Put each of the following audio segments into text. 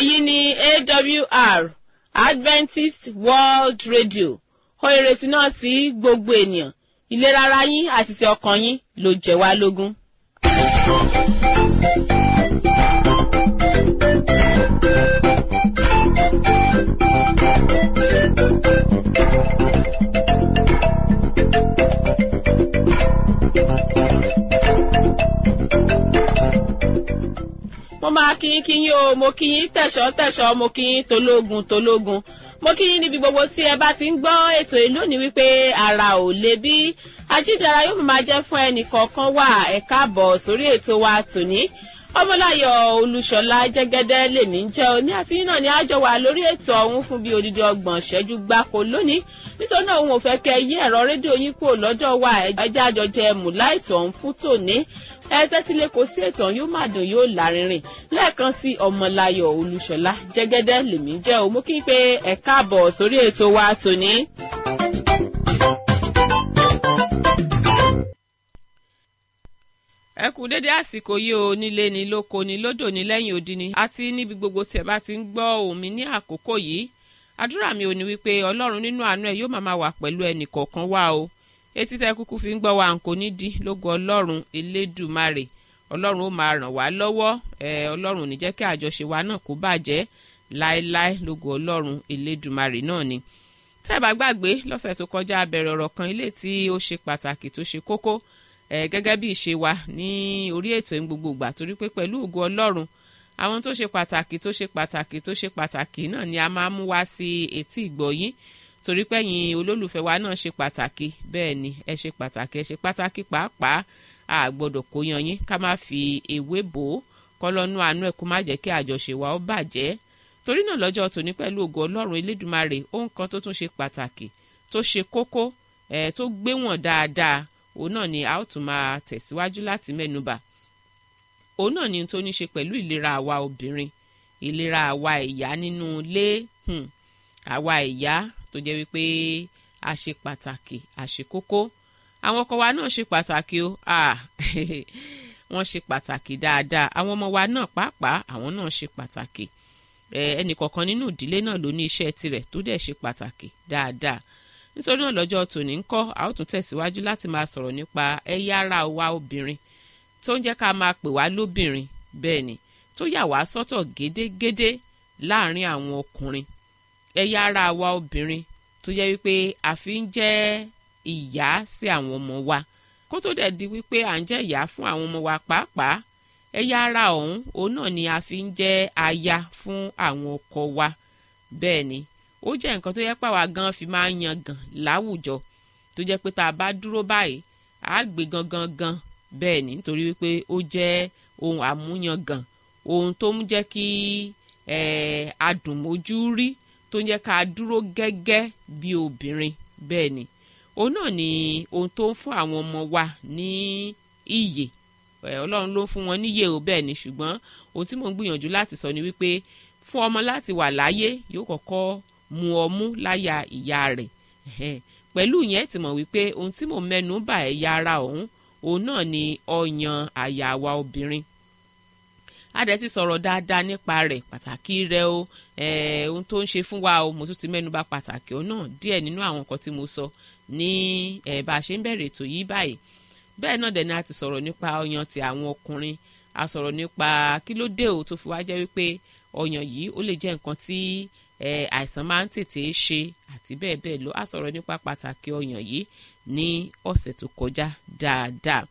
èyí ni awr adventist world radio ó ìrètí náà sí gbogbo ènìyàn ìlera ara yín àti ti ọkàn yín ló jẹ wá lógún. mo máa kí yín kí yín o mo kí yín tẹ̀sọ́ tẹ̀sọ́ mo kí yín tológun tológun mo kí yín níbi gbogbo tí ẹ bá ti ń gbọ́ ètò yìí lónìí wípé ara ò lè bí ajídára yóò máa jẹ́ fún ẹnì kọ̀ọ̀kan wà ẹ káàbọ̀ sórí ètò wa tòní ọmọláyọ̀ olúṣọlá jẹ́gẹ́dẹ́ lèmi ń jẹ́ òní àti yín náà ni àjọ wà lórí ètò ọ̀hún fún bíi odidi ọgbọ̀n ṣẹ́jú gbáko lónìí nítorí náà òun ò fẹ́ kẹ́ yí ẹ̀rọ rédíò yín kúrò lọ́dọ̀ wa ẹjẹ́ àjọjẹ mùlá ètò ọ̀hún fún tòní ẹ tẹ́tí lé kò sí ètò ọ̀hún yóò má dùn yóò lárinrin lẹ́ẹ̀kan sí ọmọláyọ̀ olúṣọlá jẹ́gẹ́dẹ́ lèmi ń jẹ́ òun mú kí n pé ẹ káàbọ̀ sórí ètò wa tòní. ẹ kú dédé àsìkò yìí o nílé ni lóko ni lódò ní lẹ́yìn odi ni àti níbi gbogbo tí ẹ bá ti ń gbọ́ ohùn mi ní àkókò yìí àdúrà mi ò ní wípé ọlọ́run nínú àánú ẹ̀ yóò máa máa wà pẹ̀lú ẹnì kọ̀ọ̀kan wá o etí tẹ kúkú fi ń gbọ́ wa nkò ní di lógo ọlọ́run elédùmarè ọlọ́run ó máa ràn wá lọ́wọ́ ẹ ọlọ́run ò ní jẹ́ kí àjọṣe wa náà kó bàjẹ́ láéláé lógo ọlọ́run elédùmarè náà ni tẹ́ ẹ bá gbàgbé lọ́sẹ̀ tó kọjá abẹ̀rẹ̀ ọ̀rọ̀ kan ilé tí ó ṣe pàtàkì tó ṣe kókó ẹ gẹ́gẹ́ bí ìṣe wa ní orí ètò ní gbogbo ìgbà torí pé pẹ̀lú ògo ọlọ́run àwọn tó ṣe pàtàkì tó ṣe pàtàkì tó ṣe pàtàkì náà ni a máa mú wá sí etí ìgbọ̀yín torí pé ẹ̀yin olólùfẹ́ wa náà ṣe pàtàkì bẹ́ẹ̀ ni ẹ ṣe pàtàkì ẹ ṣe pàtàkì pàápàá a gbọ́dọ̀ kó yan yín ká má fi ewé bò ó kọ́lọ́nú àánú ẹ̀ kó má jẹ́ kí àjọṣe wa ó bàjẹ́ torí náà lọ́jọ́ tòní pẹ̀lú ògo ọlọ́run elédùnmarè ohun kan tó tún ṣe pàtàkì tó ṣe kókó ẹ̀ tó gbéwọ̀n dáadáa òun náà ni a ó tún máa tẹ̀síwájú láti mẹ́nubà òun náà ni tó ní ṣe pẹ̀lú ìlera àwa obìnrin ìlera àwa ìyá nínú ilé àwa ìyá tó jẹ́ wípé a ṣe pàtàkì a ṣe kókó àwọn ọkọ wa náà ṣe pàtàkì o wọ́n ṣe pàtàkì dáadáa àwọn ọmọ wa náà pàápàá àwọn náà ṣe pàtàkì ẹnì kọ̀ọ̀kan nínú ìdílé náà ló ní iṣẹ́ tirẹ̀ tó dẹ̀ ṣe pàtàkì dáadáa nítorí náà lọ́jọ́ tòní ń kọ́ a ó tún tẹ̀síwájú láti máa sọ̀rọ̀ nípa ẹ̀yà ara wa obìnrin tó ń jẹ́ ká máa pè wá lóbìnrin bẹ́ẹ̀ ni tó yà wá sọ́tọ̀ gédégédé láàrin àwọn ọkùnrin ẹ̀yà ara wa obìnrin tó yẹ wípé a fi ń jẹ́ ìyá sí àwọn ọmọ wa kó tó dẹ̀ di wípé à ń jẹ́ ìyá fún àwọn ọmọ wa pàápàá ẹ̀yà ara ọ̀hún òun náà ni a fi ń jẹ́ aya fún àwọn ọkọ wa bẹ́ẹ̀ ni ó jẹ́ nǹkan tó yẹ pàwá gan fi máa ń yan gàn láwùjọ tó jẹ́ pé tá a bá dúró báyìí á gbé gangan gan bẹ́ẹ̀ ni nítorí wípé ó jẹ́ ohun àmúyangàn ohun tó ń jẹ́ kí adùnmójú rí tó ń jẹ́ ká dúró gẹ́gẹ́ bí obìnrin bẹ́ẹ̀ ni òun náà ni ohun tó ń fún àwọn ọmọ wa ní iyè ọlọ́run ló ń fún wọn níyè o bẹ́ẹ̀ ni ṣùgbọ́n ohun tí mò ń gbìyànjú láti sọ ni wípé fún ọmọ láti wà láyé yóò kọ́kọ́ mu ọmú láyà ìyá rẹ̀ pẹ̀lú yẹn ti mọ̀ wípé ohun tí mò ń mẹ́nu bà ẹ̀yà ara ọ̀hún òun náà ni ọyàn àyà wa obìnrin adẹ ti sọ̀rọ̀ dáadáa nípa rẹ̀ pàtàkì rẹ̀ o ohun tó ń ṣe fún wa o mo tún ti mẹ́nu bà pàtàkì òun náà díẹ̀ nínú àwọn nǹkan tí mo sọ ní bá a ṣe ń bẹ̀rẹ̀ ètò yìí báyìí bẹ́ẹ̀ náà dẹ̀ ni a ti sọ̀rọ̀ nípa ọyàn ti àwọn ọkùnrin a sọ̀rọ̀ nípa kí ló dé o tó fi wá jẹ́ wípé ọyàn yìí ó lè jẹ́ nǹkan tí àìsàn máa ń tètè ṣe àti bẹ́ẹ̀ bẹ́ẹ̀ lọ a sọ̀rọ̀ nípa pàtàkì ọyàn yìí ní ọ̀sẹ̀ tó kọjá dáadáa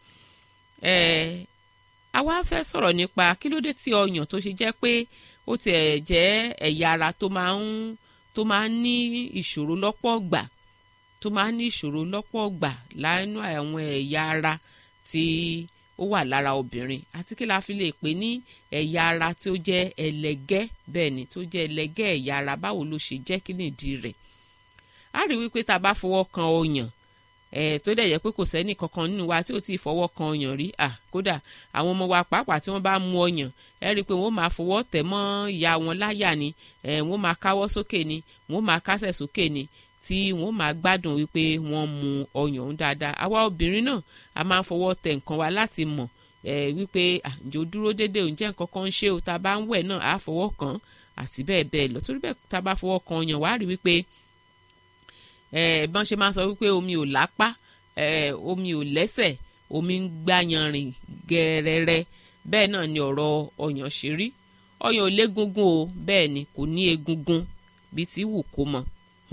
àwa fẹ́ sọ̀rọ̀ nípa kí ló dé tí ọyàn tó ṣe jẹ́ pé ó tiẹ̀ jẹ́ ẹ̀yà ara tó máa ń tó máa ń ní ìṣòro lọ́pọ̀ gbà tó máa ń ní ìṣòro lọ́pọ̀ gbà lánú àwọn ẹ̀yà ara tí ó wà lára obìnrin àti kí la fi lè pè ní ẹ̀yà ara tí ó jẹ́ ẹlẹgẹ́ bẹ́ẹ̀ ni tó jẹ́ ẹlẹgẹ́ ẹ̀yà ara báwo ló ṣe jẹ́ kí nìdí rẹ̀ a rí wípé tá a bá fọwọ́ kan ọyàn ẹ̀ tó dẹ̀ yẹ pé kò sẹ́ni kankan nínú wa tí ó ti fọwọ́ kan ọyàn rí à kódà àwọn ọmọ wa pàápàá tí wọ́n bá mu ọyàn ẹ rí i pé wọ́n máa fọwọ́ tẹ̀ mọ́ ìyá wọn láyà ni ẹ̀ wọ́n máa káwọ́ sókè ni wọ́n máa kásẹ̀ sókè ni tí wọ́n máa gbádùn wípé wọ́n mu ọyàn ń dáadáa àwa obìnrin náà a máa ń fọwọ́ tẹ̀ nǹkan wa láti mọ̀ ẹ wípé àjò dúró déédéé ǹjẹ́ nǹkan kan ń ṣe o tá a bá ń wẹ̀ náà á fọwọ́ kàn àti bẹ́ẹ̀ bẹ́ẹ̀ lọ torí bẹ́ẹ̀ tá a bá fọwọ́ kan ọyàn wàá rí wípé bọ́n ṣe máa sọ wípé omi ò lápá omi ò lẹ́sẹ̀ omi ń gbáyanrìn gẹ́rẹ́rẹ́ bẹ́ẹ̀ náà ni ọ̀rọ̀ ọyàn ṣe rí ọyàn ò légungun o bẹ́ẹ̀ ni kò ní egungun bíi ti wù kó mọ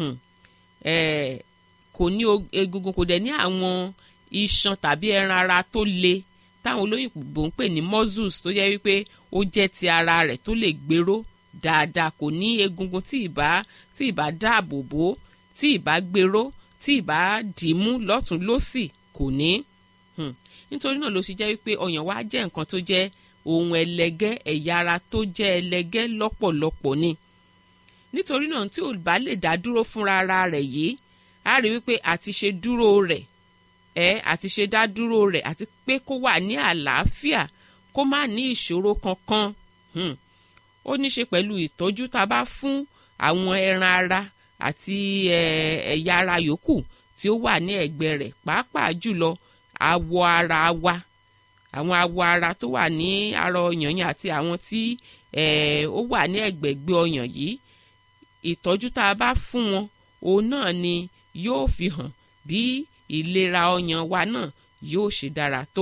kò ní egungun kò dẹ̀ ní àwọn iṣan tàbí ẹran ara tó le táwọn olóyìnbó ń pè ní muscles tó jẹ́ wípé ó jẹ́ ti ara rẹ̀ tó lè gbèrò dáadáa kò ní egungun tí ìbá tí ìbá dáàbò bò tí ìbá gbèrò tí ìbá dìímú lọ́tún lọ́sì kò ní nítorí náà ló ṣe jẹ́ wípé ọyàn wa jẹ́ nǹkan tó jẹ́ ohun ẹlẹgẹ́ ẹ̀yà ara tó jẹ́ ẹlẹgẹ́ lọ́pọ̀lọpọ̀ ni nítorí náà tí ò bá lè dá dúró fúnra ara rẹ̀ yìí á rí wípé àti ṣe dúró rẹ̀ ẹ àti ṣe dá dúró rẹ̀ àti pé kó wà ní àlàáfíà kó má ní ìṣòro kankan ó ní ṣe pẹ̀lú ìtọ́jú tá a bá fún àwọn ẹran ara àti ẹ̀yà ara yòókù tí ó wà ní ẹ̀gbẹ́ rẹ̀ pàápàá jùlọ awọ ara wa àwọn awọ ara tó wà ní ara ọyàn yẹn àti àwọn tí ó wà ní ẹ̀gbẹ̀gbẹ́ ọyàn yìí ìtọ́jú tá a bá fún wọn òun náà ni yóò fi hàn bí ìlera ọyàn wa náà yóò ṣe dára tó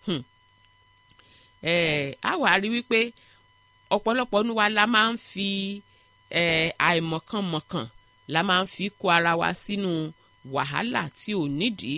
a wà rí wípé ọ̀pọ̀lọpọ̀ nu wa la máa ń fi àìmọ̀kànmọ̀kàn la máa ń fi kó ara wa sínú wàhálà tí ò nídìí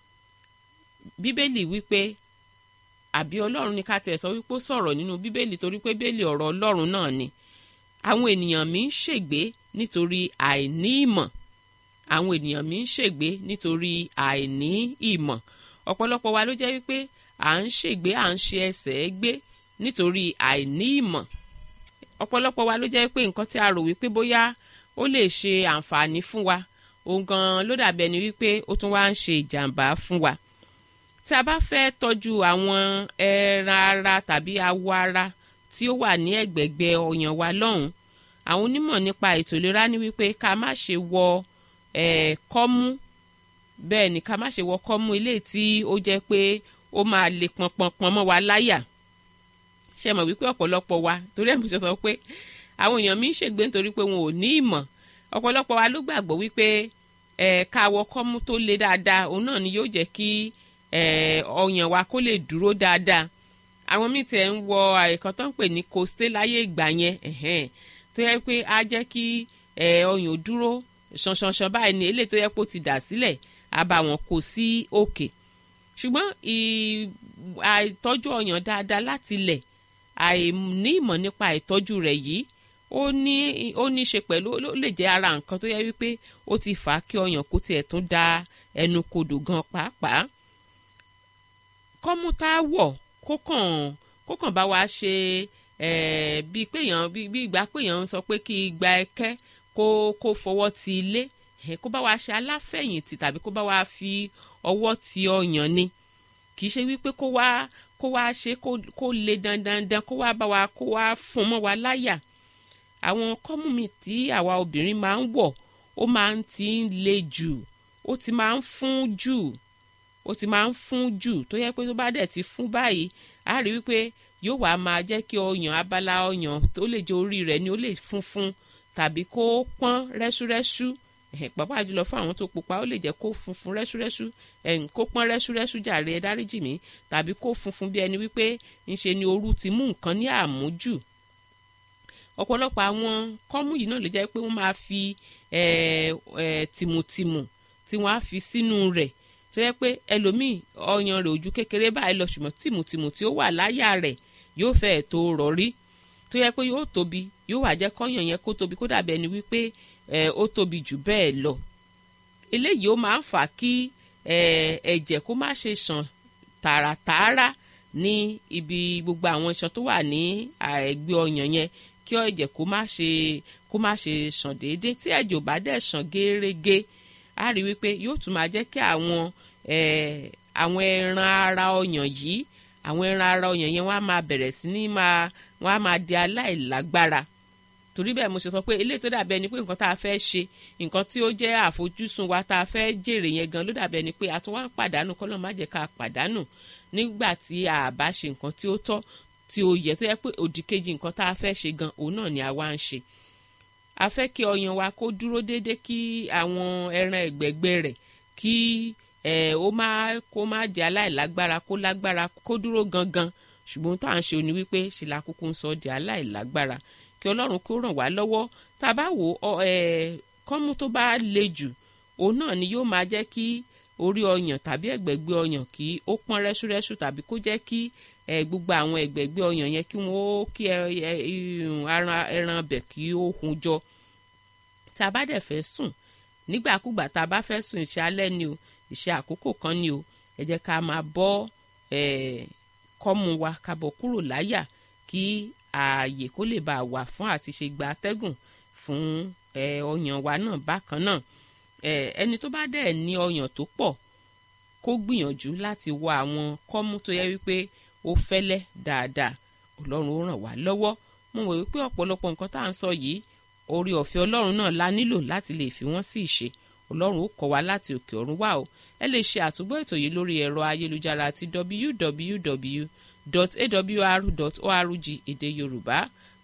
bíbélì wípé àbí ọlọ́run ní ká tẹ̀ sọ wípé ó sọ̀rọ̀ nínú bíbélì torí pé bíbélì ọ̀rọ̀ ọlọ́run náà ni àwọn ènìyàn mi ń ṣègbé nítorí àìní ìmọ̀ àwọn ènìyàn mi ń ṣègbé nítorí àìní ìmọ̀ ọ̀pọ̀lọpọ̀ wa ló jẹ́ wípé à ń ṣègbé à ń ṣe ẹsẹ̀ gbé nítorí àìní ìmọ̀ ọ̀pọ̀lọpọ̀ wa ló jẹ́ pé nǹkan tí a rò wípé bóyá ó lè ṣe àǹfààní fún wa òun gan ló dàbí ẹni wípé ó tún wá ń ṣe ìjàǹbá fún wa tí a bá fẹ́ tọ́jú àwọn ẹran ara tàbí awọ ara tí ó wà ní ẹ̀gbẹ̀gbẹ́ ọyàn wa lọ́hùn àwọn onímọ̀ nípa ètò ìlera ní wípé ká má ṣe wọ ẹ̀ kọ́mú bẹ́ẹ̀ ni ká má ṣe wọ kọ́mú ilé tí ó jẹ́ pé ó máa le pọnpọnpọn mọ́ wa láyà ṣe mọ̀ wípé ọ̀pọ̀lọpọ̀ wa torí ẹ̀ mo ṣe sọ pé àwọn èèyàn mi ń ṣègbé nítorí pé wọn ò ní ìmọ̀ ọ̀pọ̀lọpọ̀ wa ló gbàgbọ́ wípé ẹ̀ ká wọ kọ́mú tó le dáadáa òun náà ni yóò jẹ́ kí ọyàn wa kó lè dúró dáadáa àwọn míì tẹ̀ ń wọ àìkan tó ń pè ní kòsté láyé ìgbà yẹn tó yẹ pé á jẹ́ kí ọyàn dúró ṣanṣanṣan báyìí ní eléyìí tó yẹ pé ó ti dà sílẹ̀ á bá wọn kó sí òkè ṣùgbọ́n àìtọ́jú ọyàn dáadáa láti lẹ̀ àìní ìmọ̀ nípa ìtọ́jú rẹ̀ yìí ó ní ó ní ṣe pẹ̀lú ó lè jẹ́ ara nǹkan tó yẹ wípé ó ti fà á kí ọyàn kó tiẹ̀ tún da ẹnu kodò gan pàápàá kọ́mú tá a wọ̀ kó kàn kó kàn bá wa ṣe bíi péyàn bíi ìgbà péyàn ń sọ pé kí igba ẹkẹ́ kó kó fọwọ́ ti ilé kó bá wa ṣe aláfẹ̀yìntì tàbí kó bá wa fi ọwọ́ ti ọyàn ni kì í ṣe wípé kó wá kó wá ṣe kó le dandandan kó wá bá wa kó wá fún mọ́ wa láyà àwọn kọ́mú mi tí àwa obìnrin máa ń wọ̀ ó máa ń ti ń le jù ó ti máa ń fún jù ó ti máa ń fún jù tó yẹ pé tó bá dẹ̀ ti fún báyìí á rí wípé yóò wá máa jẹ́ kí ọyàn abala ọyàn tó lè jẹ́ orí rẹ̀ ni ó lè funfun tàbí kó pọ́n rẹ́súrẹ́sú pàápàá jùlọ fún àwọn tó pupa ó lè jẹ́ kó funfun rẹ́súrẹ́sú kó pọ́n rẹ́súrẹ́sú jàre ẹ dáríjì mí tàbí kó funfun bí ẹni wípé ńṣe ni ooru ti mú nǹkan ní àmújù ọ̀pọ̀lọpọ̀ àwọn kọ́mú yìí náà ló jẹ́ pé wọ́n máa fi tìmùtìmù tí wọ́n á fi sínú rẹ̀ tó yẹ pé ẹlòmíì ọyàn rẹ̀ ojú kékeré báyìí lọ ṣùgbọ́n tìmùtìmù tí ó wà láyà rẹ̀ yóò fẹ́ẹ̀ tó rọ̀rí tó yẹ pé yóò tóbi yóò wá jẹ́ kọ́yàn yẹn kó tóbi kó dàbí ẹni wípé ó tóbi jù bẹ́ẹ̀ lọ eléyìí ó máa ń fà kí ẹ̀jẹ̀ kó má ṣe ṣàn tààràtààrà ní ibi gbogbo àwọn iṣan tó wà ní ẹ̀gbẹ́ ọyàn yẹn kí ẹ̀jẹ̀ kó má ṣe kó má ṣe ṣàn déédéé tí ẹ̀jẹ̀ ò bá dẹ̀ ṣàn gérégé a rí wípé yóò tún máa jẹ́ kí àwọn àwọn ẹran ara ọyàn yìí àwọn ẹran ara ọyàn yẹn wọ́n á máa bẹ̀rẹ̀ sí ní máa wọ́n á máa di aláìlágbára torí bẹ́ẹ̀ mo ṣe sọ pé eléyìí tó dàbí ẹni pé nǹkan tá a fẹ́ ṣe nǹkan tí ó jẹ́ àfojúsùn wa tá a fẹ́ jèrè yẹn gan ló dàbí ẹni pé a tún wá ń pàdánù kọ́lọ́ má jẹ́ ká pàdánù nígbà tí a bá ṣe nǹkan tí ó tọ́ tí ó yẹ tó yẹ pé òdì kejì nǹkan tá a fẹ́ ṣe gan òun náà ni àwa ń ṣe a fẹ́ kí ọyàn wa kó dúró déédéé kí àwọn ẹran ẹ̀gbẹ̀gbẹ̀ rẹ̀ kí ẹ̀ ó má kó má jẹ́ aláìlágbára kó lágbára kó dúró gangan ṣùgbọ́n tá à ń ṣe òní wípé ṣe la kúkú ń sọ di aláìlágbára kí ọlọ́run kó ràn wá lọ́wọ́ tá a bá wò ọ ẹ̀ kọ́mú tó bá le jù òun náà ni yóò máa jẹ́ kí orí ọyàn tàbí ẹ̀gbẹ̀gbẹ̀ ọyàn kí ó pọ́n rẹ́ṣúrẹ́ṣú tàbí kó jẹ́ kí ẹ gbogbo àwọn ẹ̀gbẹ̀gbẹ̀ ọyàn yẹn kí wọ́n ó kí ẹran ọbẹ̀ kí ó hun jọ tá a bá dẹ̀ fẹ́ sùn nígbàkúgbà tá a bá fẹ́ sùn iṣẹ́ alẹ́ ni o iṣẹ́ àkókò kan ni o ẹ jẹ́ ká máa bọ́ kọ́mú wa ká bọ́ kúrò láyà kí ààyè kó lè bá a wà fún àti ṣe gba atẹ́gùn fún ọyàn wa náà bákan náà ẹni tó bá dẹ̀ ní ọyàn tó pọ̀ kó gbìyànjú láti wọ àwọn kọ́mú tó yẹ wípé ó fẹ́lẹ́ dáadáa ọlọ́run ó ràn wá lọ́wọ́ mo wò wípé ọ̀pọ̀lọpọ̀ nǹkan tá à ń sọ yìí orí ọ̀fẹ́ ọlọ́run náà la nílò láti lè fi wọ́n sí ìṣe ọlọ́run ó kọ́ wa láti òkè ọ̀run wá o ẹ lè ṣe àtúgbọ́ ètò yìí lórí ẹ̀rọ ayélujára ti www.awr.org èdè yorùbá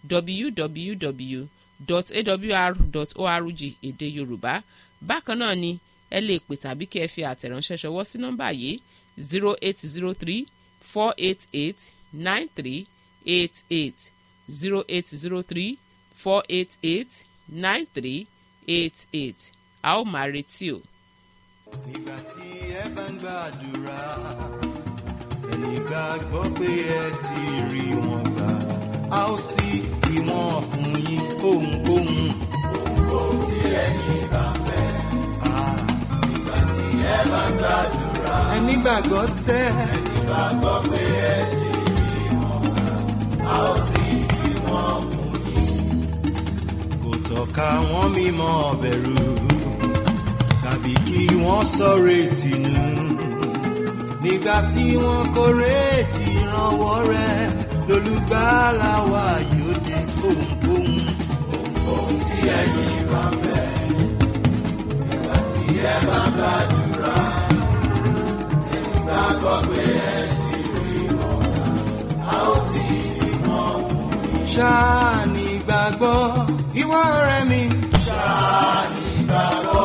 www.awr.org èdè yorùbá bákan náà ni ẹ lè pè tàbí kí ẹ fi àtẹ̀ránṣẹ́ ṣọwọ́ sí nọ́mbà yìí zero eight zero three four eight eight nine three eight eight zero eight zero three four eight eight nine three eight eight a ó máa retí o. nígbà tí ẹ bá ń gbàdúrà ẹni gbàgbọ́ pé ẹ ti rí wọn gbà a ó sì fi wọn fún yín ohunkóhun. ohunkóhun tí ẹ̀yin bá fẹ́. nígbà tí ẹ bá ń gbàdúrà ẹni gbàgbọ́ sẹ́. ẹni gbàgbọ́ pé ẹ ti rí wọn gbà a ó sì fi wọn fún yín. kò tọ́ka wọn mímọ́ bẹ̀rù tàbí kí wọ́n sọ̀rọ̀ ìtìnú nígbà tí wọ́n kò retí ìrànwọ́ rẹ̀ lólùgbàlà wa yóò dé ohunkóhun. ohunkóhun tí ẹ̀yin bá fẹ́ nígbà tí ẹ bá gbàdúrà ẹni gbàgbọ́ pé ẹ ti rí wọn a ó sì rí wọn fún yín. ṣáà ní gbàgbọ́ ìwọ ọ̀rẹ́ mi. ṣáà ní gbàgbọ́.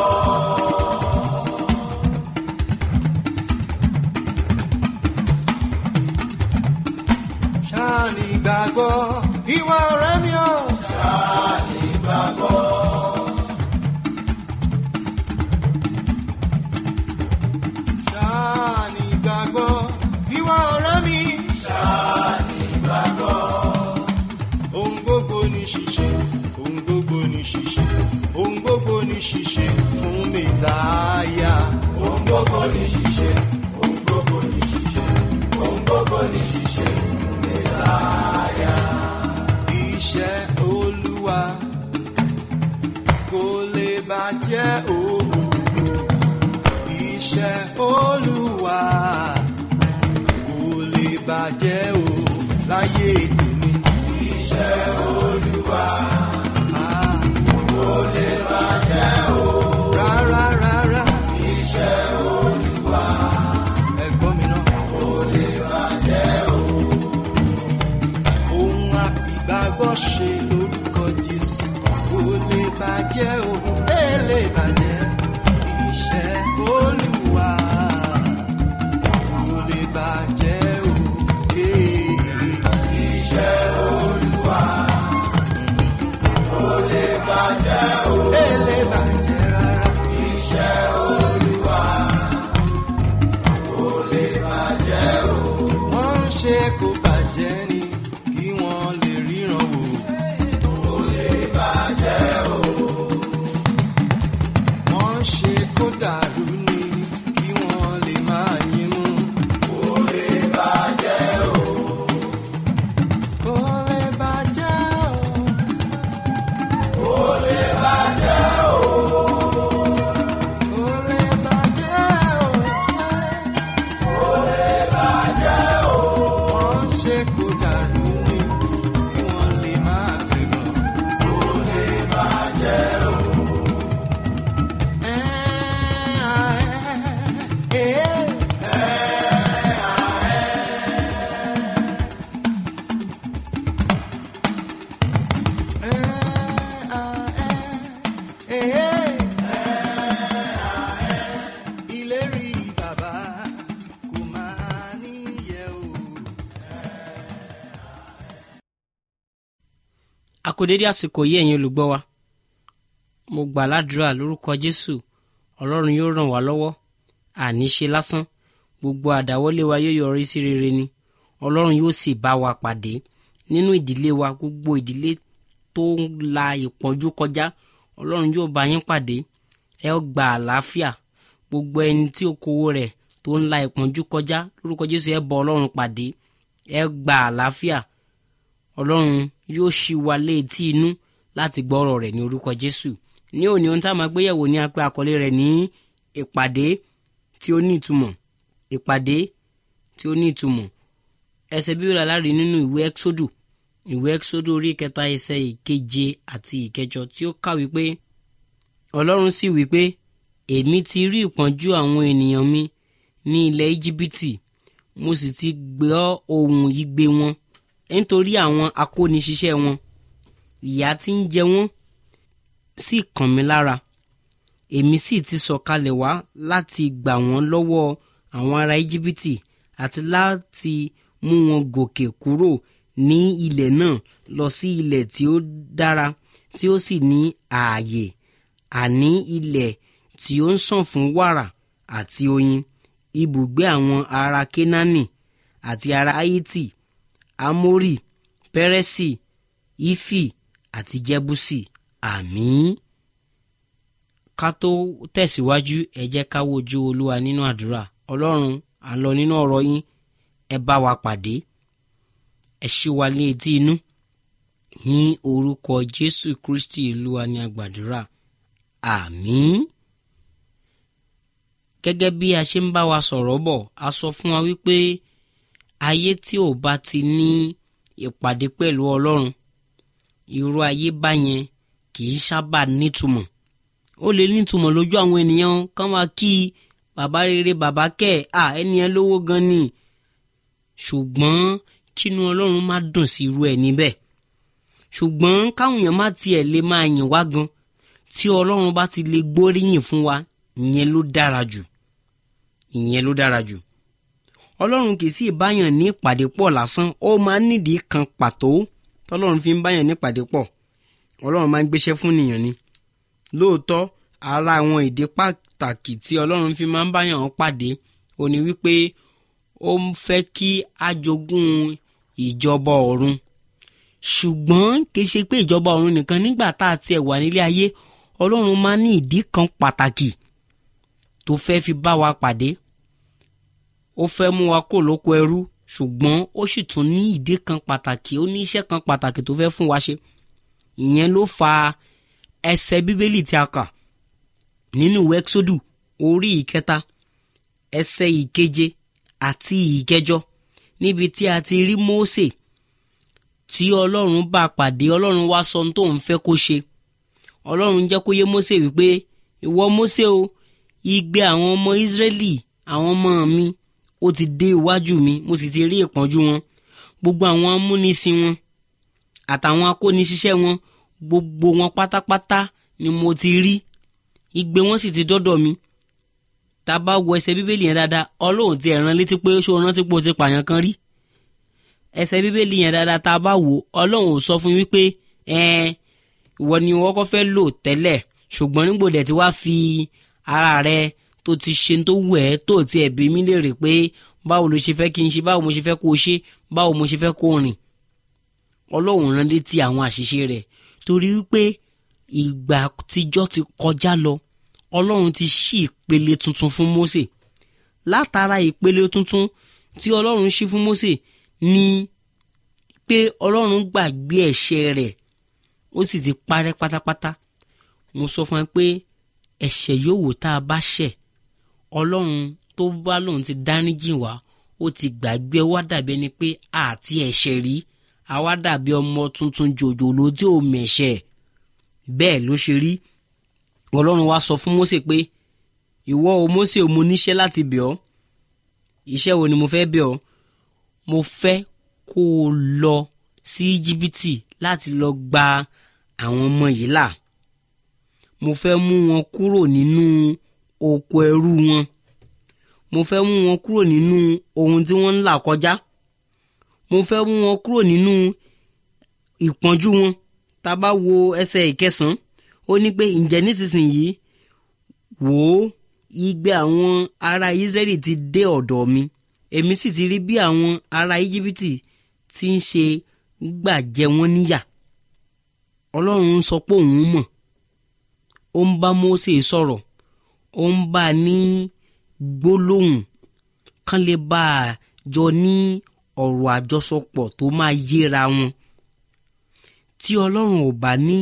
ṣáàní gbàgbọ́ ìwà ọ̀rẹ́ mi ò. ṣáàní gbàgbọ́. ṣáàní gbàgbọ́ ìwà ọ̀rẹ́ mi. ṣáàní gbàgbọ́. ohun gbogbo ní ṣíṣe ohun gbogbo ní ṣíṣe ohun gbogbo ní ṣíṣe fún mẹ́sàáyà. ohun gbogbo ní ṣíṣe ohun gbogbo ní ṣíṣe ohun gbogbo ní ṣíṣe fún mẹ́sàáyà. iṣẹ́ olúwa kò lè bàjẹ́ òwò iṣẹ́ olúwa kò lè bàjẹ́ o láyé tèmi. iṣẹ́ olúwa kò lè bàjẹ́ o. rárá rárá. iṣẹ́ olúwa ẹ̀gbọ́n mi náà. kò lè bàjẹ́ o. ohun àfìgbàgbọ́ ṣe lórúkọ jésù kò lè bàjẹ́ o. ẹ lè bàjẹ́ iṣẹ́ olúwa kò lè bàjẹ́ o. iṣẹ́ olúwa kò lè bàjẹ́ o. ẹ lè bàjẹ́ rárá. iṣẹ́ olúwa kò lè bàjẹ́ o. wọ́n ń ṣe kó bàjẹ́ ni kí wọ́n lè ríran wò akódédé àsìkò yìí ẹ̀yin olùgbọ́ wa mo gbà ládùúrà lórúkọ jésù ọlọ́run yóò ràn wá lọ́wọ́ àní ṣe lásán gbogbo àdáwọ́lé wa yóò yọrí sí rere ni ọlọ́run yóò sì bá wa pàdé nínú ìdílé wa gbogbo ìdílé tó ń la ìpọ́njú kọjá ọlọ́run yóò bá yín pàdé ẹ ó gba àlàáfíà gbogbo ẹni tí okòwò rẹ̀ tó ń la ìpọ́njú kọjá lórúkọ jésù ẹ bọ ọlọ́run pàdé ẹ gba àlàáfíà ọlọ́run yóò ṣí wa létí inú láti gbọ́ ọ̀rọ̀ rẹ̀ ní orúkọ jésù ní òní ohun tá a máa gbéyẹ̀wò ní apẹ́ àkọlé rẹ̀ ní ìpàdé tí ó ní ìtumọ̀ ìpàdé tí ó ní ìtumọ̀ ẹsẹ̀ bíbélì alárí nínú ìwé ẹ́xódù ìwé ẹ́xódù orí kẹta ẹsẹ̀ ìkeje àti ìkẹjọ tí ó kà wípé ọlọ́run sì wípé èmi ti rí ìpọ́njú àwọn ènìyàn mi ní ilẹ̀ íjíbítì mo sì ti gbọ́ ohùn igbe wọn nítorí àwọn akóniṣiṣẹ́ wọn ìyà tí ń jẹ wọ́n sì kàn mí lára èmi sì ti sọ̀kalẹ̀ wá láti gbà wọ́n lọ́wọ́ àwọn ará íjíbítì àti láti mú wọn gòkè kúrò ní ilẹ̀ náà lọ sí ilẹ̀ tí ó dára tí ó sì ní ààyè àní ilẹ̀ tí ó ń sàn fún wàrà àti oyin ibùgbé àwọn ará kénáánì àti ará haiti amórì pẹrẹsì ífì àti jẹbúsì àmín ká tó tẹ̀síwájú ẹ jẹ́ ká wojú olúwa nínú àdúrà ọlọ́run à ń lọ nínú ọ̀rọ̀ yín ẹ bá wa pàdé ẹ ṣí wa ní etí inú ní orúkọ jésù kristi olúwa ní àgbàdúrà àmín gẹ́gẹ́ bí a ṣe ń bá wa sọ̀rọ̀ bọ̀ a sọ fún wa wípé ayé tí ò bá ti ní ìpàdé pẹ̀lú ọlọ́run irú ayé báyẹn kì í sábà nítumọ̀ ó lè nítumọ̀ lójú àwọn ènìyàn kán máa kí bàbá rere bàbá kẹ́ à ẹni ẹ lówó gan ni ṣùgbọ́n kínú ọlọ́run má dùn sí irú ẹ̀ níbẹ̀ ṣùgbọ́n káwọn èèyàn má tiẹ̀ lè máa yìn wá gan tí ọlọ́run bá ti lè gbóríyìn fún wa ìyẹn ló dára jù ìyẹn ló dára jù ọlọ́run kì í sì báyàn ní ìpàdé pọ̀ lásán ó máa ń nídìí kan pàtó tọ́lọ́run fi ń báyàn ní ìpàdé pọ̀ ọlọ́run máa ń gbéṣẹ́ fún nìyàn ni lóòótọ́ ara àwọn ìdí pàtàkì tí ọlọ́run fi máa ń báyàn pàdé ó ní wípé ó ń fẹ́ kí a jogún ìjọba ọ̀run ṣùgbọ́n kì í ṣe pé ìjọba ọ̀run nìkan nígbà tá a tiẹ̀ wà nílé ayé ọlọ́run máa ń ní ìdí kan pàtàkì tó fẹ́ fi bá wa pàdé ó fẹ́ mú wa kó lóko ẹrú ṣùgbọ́n ó sì tún ní ìdí kan pàtàkì ó ní iṣẹ́ kan pàtàkì tó fẹ́ fún wa ṣe ìyẹn ló fa ẹsẹ̀ bíbélì tí a kà nínú ìwé ẹ́kísódù orí ìkẹta ẹsẹ̀ ìkeje àti ìkẹjọ níbi tí a ti rí Mósè tí ọlọ́run bá pàdé ọlọ́run wá sọ ohun tó ń fẹ́ kó ṣe ọlọ́run jẹ́ kó yé Mósè wípé ìwọ Mósè o igbe àwọn ọmọ Ísírẹ́lì àwọn ọmọ mi ó ti dé iwájú mi mo sì ti rí ìpọ́njú wọn gbogbo àwọn amúnisìn wọn àtàwọn akóniṣiṣẹ́ wọn gbogbo wọn pátápátá ni mo ti rí igbe wọn sì ti dọ́dọ̀ mi tá a bá wo ẹsẹ̀ bíbélì yẹn dáadáa ọlọ́run ti ẹ̀ràn létí pé ṣó rántí pé o ti pààyàn kan rí ẹsẹ̀ bíbélì yẹn dáadáa tá a bá wò ọlọ́run ò sọ fún wípé ẹ̀ẹ́n ìwọ ni wọ́n kọ́ fẹ́ lò tẹ́lẹ̀ ṣùgbọ́n nígbò dẹ̀ tí wàá fi ara rẹ tó ti ṣe tó wù ẹ́ tó ti ẹ̀bí mi lè rè pé báwo ló ṣe fẹ́ kí n ṣe báwo mo ṣe fẹ́ kó o ṣe báwo mo ṣe fẹ́ kó o rìn ọlọ́run rán létí àwọn àṣìṣe rẹ̀ torí wípé ìgbà tíjọ́ ti kọjá lọ ọlọ́run ti ṣí ìpele tuntun fún Mósè látara ìpele tuntun tí ọlọ́run ṣí fún Mósè ni pé ọlọ́run gbàgbé ẹ̀ṣẹ̀ rẹ̀ ó sì ti parẹ́ pátápátá mo sọ fún ẹ pé ẹ̀ṣẹ̀ yòówù tá a bá ṣẹ̀ ọlọ́run tó bá lòun ti dáríjì wá ó ti gbàgbé wá dàbí ẹni pé àti ẹ̀ṣẹ̀ rí àwa dàbí ọmọ tuntun jòjòló tí ò mẹ̀ṣẹ̀ bẹ́ẹ̀ ló ṣe rí ọlọ́run wá sọ fún Mósè pé ìwọ o Mósè o mo níṣẹ́ láti bẹ̀ ọ́ iṣẹ́ wo ni mo fẹ́ bẹ̀ ọ́ mo fẹ́ kó o lọ sí íjíbítì láti lọ gba àwọn ọmọ yìí là mo fẹ́ mú wọn kúrò nínú oko ẹrú wọn mo fẹ́ mú wọn kúrò nínú ohun tí wọ́n ń là kọjá mo fẹ́ mú wọn kúrò nínú ìpọ́njú wọn tá a bá wo ẹsẹ̀ ìkẹsàn-án ó ní pé ǹjẹ́ nísinsìnyí wò ó igbe àwọn ará Ísírẹ́lì ti dé ọ̀dọ̀ mi èmi sì ti rí bí àwọn ará Íjíbítì ti ń ṣe gbà jẹ wọ́n níyà Ọlọ́run sọ pé òun mọ̀ ó ń bá Mósè sọ̀rọ̀ ó ń bá a ní gbólóhùn kán lè bá a jọ ní ọ̀rọ̀ àjọsọpọ̀ tó máa yéra wọn tí Ọlọ́run ò bá ní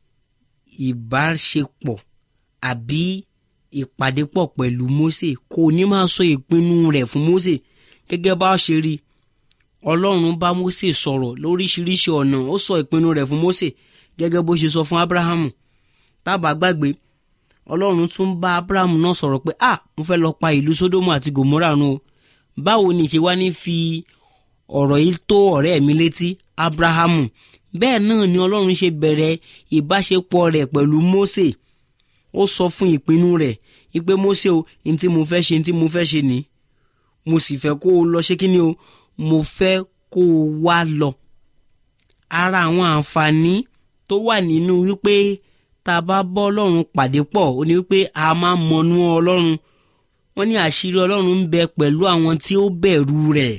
ìbáṣepọ̀ àbí ìpàdé pọ̀ pẹ̀lú Mósè kò ní máa sọ ìpinnu rẹ̀ fún Mósè gẹ́gẹ́ bá a ṣe rí Ọlọ́run bá Mósè sọ̀rọ̀ lóríṣiríṣi ọ̀nà ó sọ ìpinnu rẹ̀ fún Mósè gẹ́gẹ́ bó ṣe sọ fún Ábúráhámù tábà gbàgbé Ọlọ́run tún bá Ábúráhámù náà sọ̀rọ̀ pé ah mo fẹ́ lọ pa ìlú Sódómù àti Gòmórà run o báwo ni ìṣe wá ní fi ọ̀rọ̀ yìí tó ọ̀rẹ́ mi létí Ábúráhámù bẹ́ẹ̀ náà ni Ọlọ́run ṣe bẹ̀rẹ̀ ìbáṣepọ̀ rẹ̀ pẹ̀lú Mósè ó sọ fún ìpinnu rẹ̀ ìpè Mósè o ní tí mo fẹ́ ṣe ní tí mo fẹ́ ṣe ni mo sì fẹ́ kó o lọ ṣé kí ni o mo fẹ́ kó o wá lọ. ara àwọn àǹfààní tó wà nínú wípé tá a bá bọ́ Ọlọ́run pàdé pọ̀ ó ní wípé a máa mọnú Ọlọ́run wọ́n ní àṣírí Ọlọ́run ń bẹ pẹ̀lú àwọn tí ó bẹ̀rù rẹ̀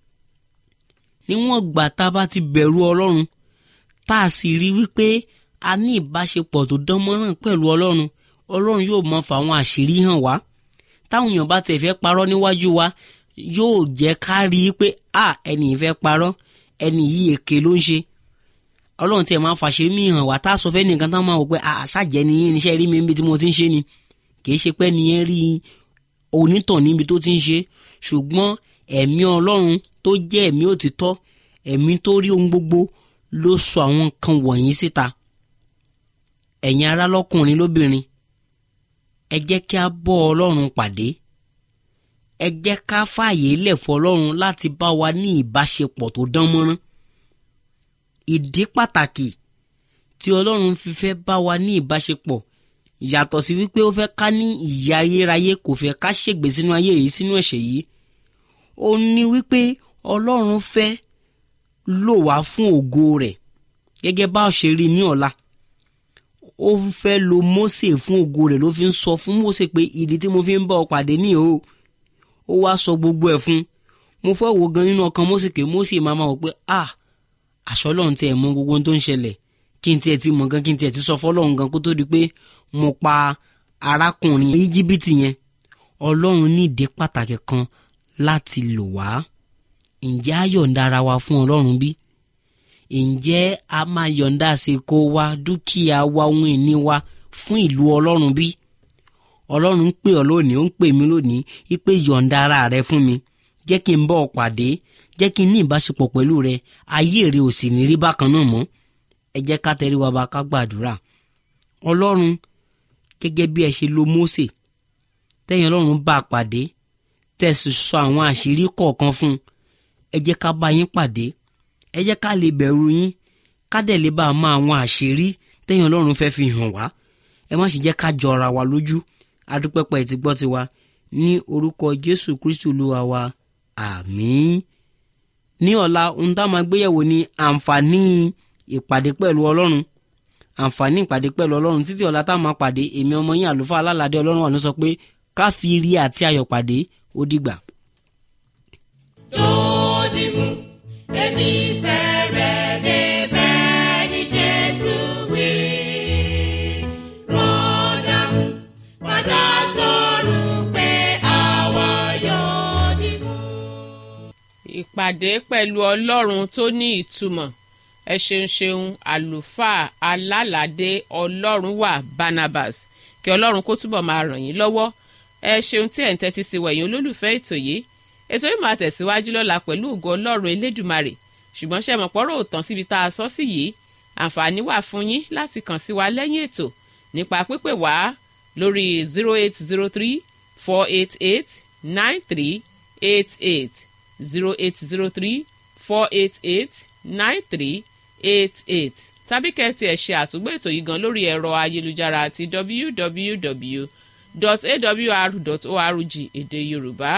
níwọ̀n gbà tá a bá ti bẹ̀rù Ọlọ́run tá a sì rí wípé a ní ìbáṣepọ̀ tó dán mọ́ràn pẹ̀lú Ọlọ́run Ọlọ́run yóò mọ fàwọn àṣírí hàn wá táwọn èèyàn bá tẹ̀ fẹ́ parọ́ níwájú wa yóò jẹ́ ká rí i pé a ẹni yìí fẹ́ parọ́ ẹni yìí èké ló ń ṣe Ọlọ́run tiẹ̀ máa fàṣírí mi hàn wá tá a sọ fẹ́ nìkan tá a máa wò pé àṣàjẹ́ ni yín níṣẹ́ rí mi níbi tí mo ti ń ṣe ni kì í ṣe pé nìyẹn rí onítàn níbi tó ti ń ṣe ṣùgbọ́n ẹ̀mí Ọlọ́run tó jẹ́ ẹ̀mí òtítọ́ ẹ̀mí tó rí ohun gbogbo ló sọ àwọn nǹkan wọ̀nyí síta ẹ̀yin ará lọ́kùnrin lóbìnrin ẹ jẹ́ kí a bọ́ ọlọ́run pàdé ẹ jẹ́ ká fààyè lẹ̀ fọlọ́run láti bá wa ní ìbáṣepọ̀ tó dán mọ́rán ìdí pàtàkì tí ọlọ́run fi fẹ́ bá wa ní ìbáṣepọ̀ yàtọ̀ sí wípé ó fẹ́ ká ní ìyà ayérayé kò fẹ́ ká ṣègbè sínú ayé yìí sínú ẹ̀ṣẹ̀ yìí ó ní wípé ọlọ́run fẹ́ lò wá fún ògo rẹ̀ gẹ́gẹ́ bá a ṣe rí ní ọ̀la ó fẹ́ lo Mósè fún ògo rẹ̀ ló fi ń sọ fún Mósè pé ìdí tí mo fi ń bá ọ pàdé ní o ó wá sọ gbogbo ẹ̀ fún mo fẹ́ wo gan nínú ọkàn Mósè pé Mósè máa máa wò pé ah àṣọ lọ́run tiẹ̀ mọ gbogbo ohun tó ń ṣẹlẹ̀ kí n tiẹ̀ ti mọ̀ gan kí n tiẹ̀ ti sọ fọ́lọ́run gan kó tó di pé mo pa arákùnrin íjíbítì yẹn ọlọ́run ní ìdí pàtàkì kan láti lò wá ǹjẹ́ a yọ̀ǹda ara wa fún ọlọ́run bí? ǹjẹ́ a máa yọ̀ǹda àsìkò wa dúkìá wa ohun ìní wa fún ìlú ọlọ́run bí? ọlọ́run ń pè ọ́ lónìí ó ń pè mí lónìí wípé yọ̀ǹda ara rẹ fún mi jẹ́ kí n bọ́ ọ pàdé jẹ́ kí n ní ìbáṣepọ̀ pẹ̀lú rẹ ayé rẹ ò sì ní rí bákan náà mọ́ ẹ jẹ́ ká tẹrí wa bá ká gbàdúrà ọlọ́run gẹ́gẹ́ bí ẹ ṣe lo Mósè tẹ́yìn ọlọ́run bá a pàdé tẹ́ sì sọ àwọn àṣírí kọ̀ọ̀kan fún un ẹ jẹ́ ká bá yín pàdé ẹ jẹ́ ká lè bẹ̀rù yín ká dẹ̀ lè bá a mọ àwọn àṣírí tẹ́yìn ọlọ́run fẹ́ fi hàn wá ẹ má ṣe jẹ́ ká jọra wa lójú adúpẹ́pẹ́ ti gbọ́ tiwa ní orúkọ Jésù Kristu Olúwa wa àmín ní ọ̀la ohun tá a máa gbéyẹ̀wò ni àǹfààní ìpàdé pẹ̀lú ọlọ́run àǹfààní ìpàdé pẹ̀lú ọlọ́run títí ọ̀la tá a máa pàdé èmi ọmọ yín àlùfáà alálàdé ọlọ́run wà ní sọ pé ká fi ire àti ayọ̀ pàdé ó dìgbà. dòdìmú èmi fẹ́ rẹ̀ débẹ̀ ní Jésù wí. rọ́dàmú padà sọ̀rọ̀ pé àwa yóò dìmú. ìpàdé pẹ̀lú ọlọ́run tó ní ìtumọ̀ ẹ ṣeun ṣeun àlùfáà alálàdé ọlọ́run wà Barnabas kí ọlọ́run kó túbọ̀ máa ràn yín lọ́wọ́ ẹ ṣeun tí ẹ̀ ń tẹ́tí sí wẹ̀yìn olólùfẹ́ ètò yìí ètò yìí máa tẹ̀síwájú lọ́la pẹ̀lú ògo ọlọ́run elédùmarè ṣùgbọ́n ṣe mọ̀pọ́rọ̀ òtàn síbi tá a sọ sí yìí àǹfààní wà fún yín láti kàn sí wa lẹ́yìn ètò nípa pípè wá lórí zero eight zero three four eight eight nine three eight eight zero eight zero three four eight eight nine three eight eight tàbí kẹ́tì ẹ̀ ṣe àtúgbò ètò yìí gan lórí ẹ̀rọ ayélujára àti www.awr.org èdè yorùbá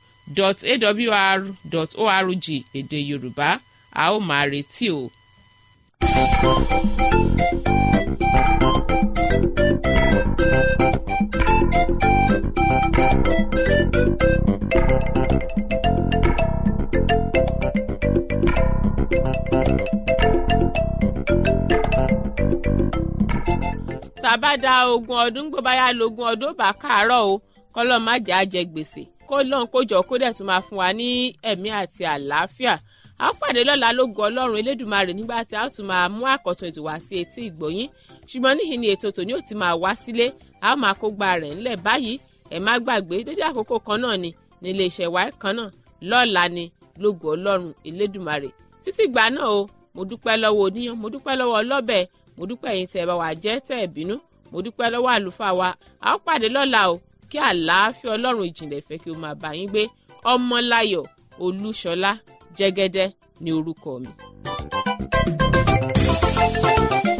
www.awr.org èdè yorùbá a ó máa retí o. tàbá da ogún ọdún gbọ́ báyà lógún ọdún ó bá káàárọ̀ o kọ́lọ́ má jà á jẹ gbèsè kó lọ́n kó jọ kó dẹ̀ tún máa fún wa ní ẹ̀mí àti àlàáfíà a ó pàdé lọ́la lógo ọlọ́run elédùnmarè nígbà tí a ó tún máa mú àkọ́tún ètò wá sí etí ìgbọ̀yín ṣùgbọ́n níhìn ni ètò tòní ò ti máa wá sílé a ó máa kó gba rẹ̀ ńlẹ̀ báyìí ẹ má gbàgbé dédé àkókò kan náà ni ní iléeṣẹ́ wa kan náà lọ́la ni lógo ọlọ́run elédùnmarè títí gbà náà o mo dúpẹ́ lọ́wọ́ oníyan mo dúpẹ́ lọ́wọ́ ọlọ́bẹ̀ mo dúpẹ́ yín tẹ́ ẹ bá wa jẹ́ tẹ́ ẹ bínú mo dúpẹ́ lọ́wọ́ àlùfáà wa a ó pàdé lọ́la o kí àlàáfíà ọlọ́run ìjìnlẹ̀ fẹ́ kí o máa bá yín gbé ọmọláyọ̀ olúṣọlá jẹ́gẹ́dẹ́ ní orúkọ mi. thank you